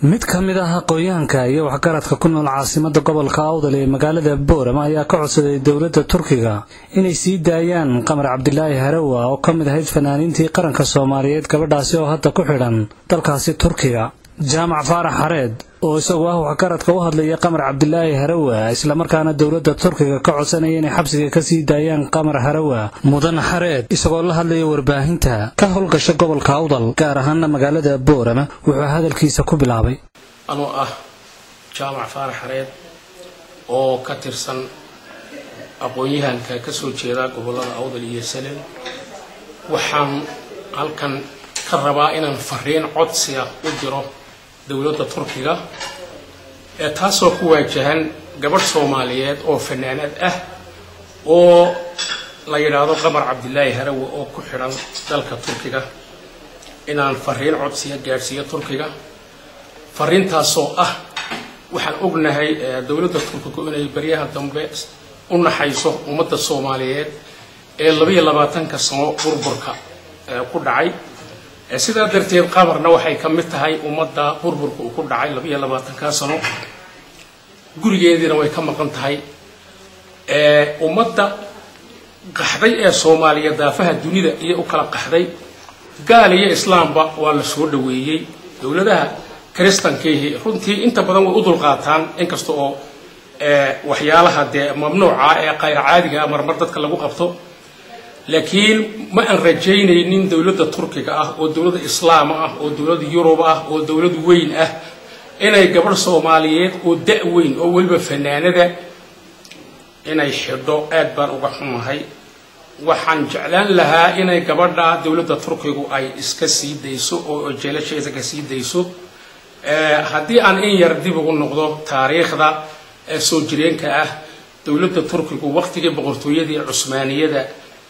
mid ka mid ah aqoonyahanka iyo waxgaradka ku nool caasimada gobolka awdal ee magaalada boorama ayaa ka codsaday dowladda turkiga inay sii daayaan qamar cabdilaahi harawa oo ka mid ahayd fanaaniintii qaranka soomaaliyeed gabadhaasi oo hadda ku xidhan dalkaasi turkiga jaamac faarax xareed oo isagu ah waxgaradka u hadlaya qamar cabdilaahi harawa islamarkaana dowladda turkiga ka codsanaya inay xabsiga ka sii daayaan qamar harawa mudan xareed isagoo la hadlaya warbaahinta ka howlgasha gobolka awdal gaar ahaana magaalada boorama wuxuu hadalkiisa ku bilaabay anoo ah jaamac faarax xareed oo ka tirsan aqoon-yahanka ka soo jeeda gobollada awdal iyo salel waxaan halkan ka rabaa inaan fariin codsiga u diro dowladda turkiga ee taasoo ku waajahan gabadh soomaaliyeed oo fanaanad ah oo la yidhaahdo qamar cabdilaahi harawe oo ku xidhan dalka turkiga inaan fariin codsiga gaadhsiiyo turkiga fariintaasoo ah waxaan ognahay dowladda turkigu inay baryaha dambe u naxayso ummadda soomaaliyeed ee labaiyo labaatanka sano burburka ku dhacay sidaa darteed qamarna waxay ka mid tahay ummadda burburka uu ku dhacay labaiyo labaatanka sano gurigeediina way ka maqan tahay ummadda qaxday ee soomaaliya daafaha dunida iyo u kala qaxday gaal iyo islaamba waa la soo dhaweeyey dowladaha kristankiihi runtii inta badan way u dulqaataan inkasta oo waxyaalaha dee mamnuuca ee qayr caadiga marmar dadka lagu qabto laakiin ma aan rajaynaynin dowladda turkiga ah oo dowladda islaam ah oo dowladda yurub ah oo dowlad weyn ah inay gabadh soomaaliyeed oo da- weyn oo weliba fanaanada inay xidho aad baan uga xumahay waxaan jeclaan lahaa inay gabadha dowladda turkigu ay iska sii dayso oo jeelasheeda ka sii dayso haddii aan in yar dib ugu noqdo taariikhda soo jireenka ah dowladda turkigu waqtigii boqortooyadii cusmaaniyada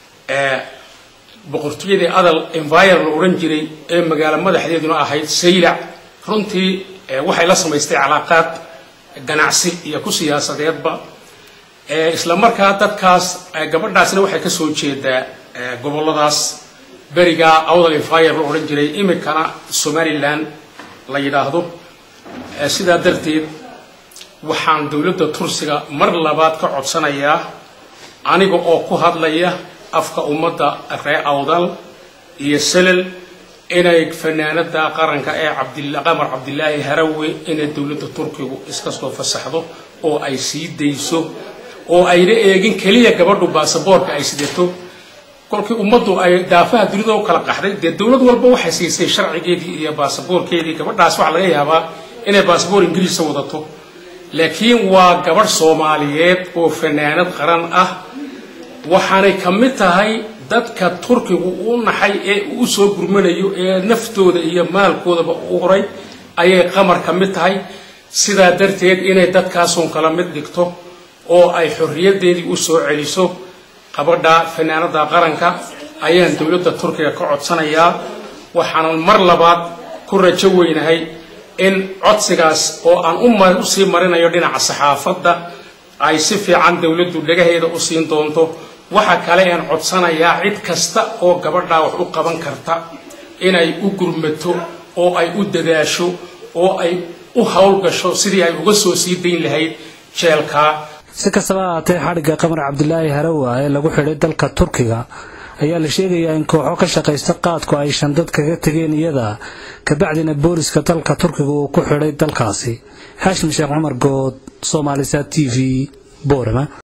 boqortooyadii adal envire la odhan jiray ee magaalo madaxdeeduna ahayd saylac runtii waxay la samaystay calaaqaad ganacsi iyo ku siyaasadeedba isla markaa dadkaas gabadhaasna waxay kasoo jeedaa goboladaas beriga awdal envire la odhan jiray iminkana somaliland la yidhaahdo sidaa darteed waxaan dowladda tursiga mar labaad ka codsanayaa aniga oo ku hadlaya afka ummadda ree awdal iyo selel inay fanaanada qaranka ee qamar cabdilaahi harawe inay dowladda turkigu iska soo fasaxdo oo ay sii dayso oo ayna eegin keliya gabadhu baasaboorka ay sidato kolkii ummaddu ay daafaha dunida u kala qaxday dee dowlad walba waxay siisay sharcigeedii iyo baasaboorkeedii gabadhaas waxaa laga yaabaa inay baasaboor ingiriisa wadato laakiin waa gabadh soomaaliyeed oo fanaanad qaran ah waxaanay ka mid tahay dadka turkigu u naxay ee uu soo gurmanayo ee naftooda iyo maalkoodaba u horay ayay qamar ka mid tahay sidaa darteed inay dadkaasun kala mid dhigto oo ay xorriyadeedii u soo celiso qabadha fanaanada qaranka ayaan dowladda turkiga ka codsanayaa waxaanan mar labaad ku rajo weynahay in codsigaas oo aan usii marinayo dhinaca saxaafadda ay si fiican dowladdu dhagaheeda u siin doonto waxa kale aan codsanayaa cid kasta oo gabadhaa wax u qaban karta inay u gurmato oo ay u dadaasho oo ay u howlgasho sidii ay uga soo sii dayn lahayd jeelkaa si kastaba ahaatee xadhigga qamar cabdilaahi harawa ee lagu xidhay dalka turkiga ayaa la sheegayaa in kooxo ka shaqaysta qaadku ay shandad kaga tegeen iyada kabacdina booliska dalka turkiga uu ku xidhay dalkaasi xaashim sheekh cumar good soomaalisa t v boorama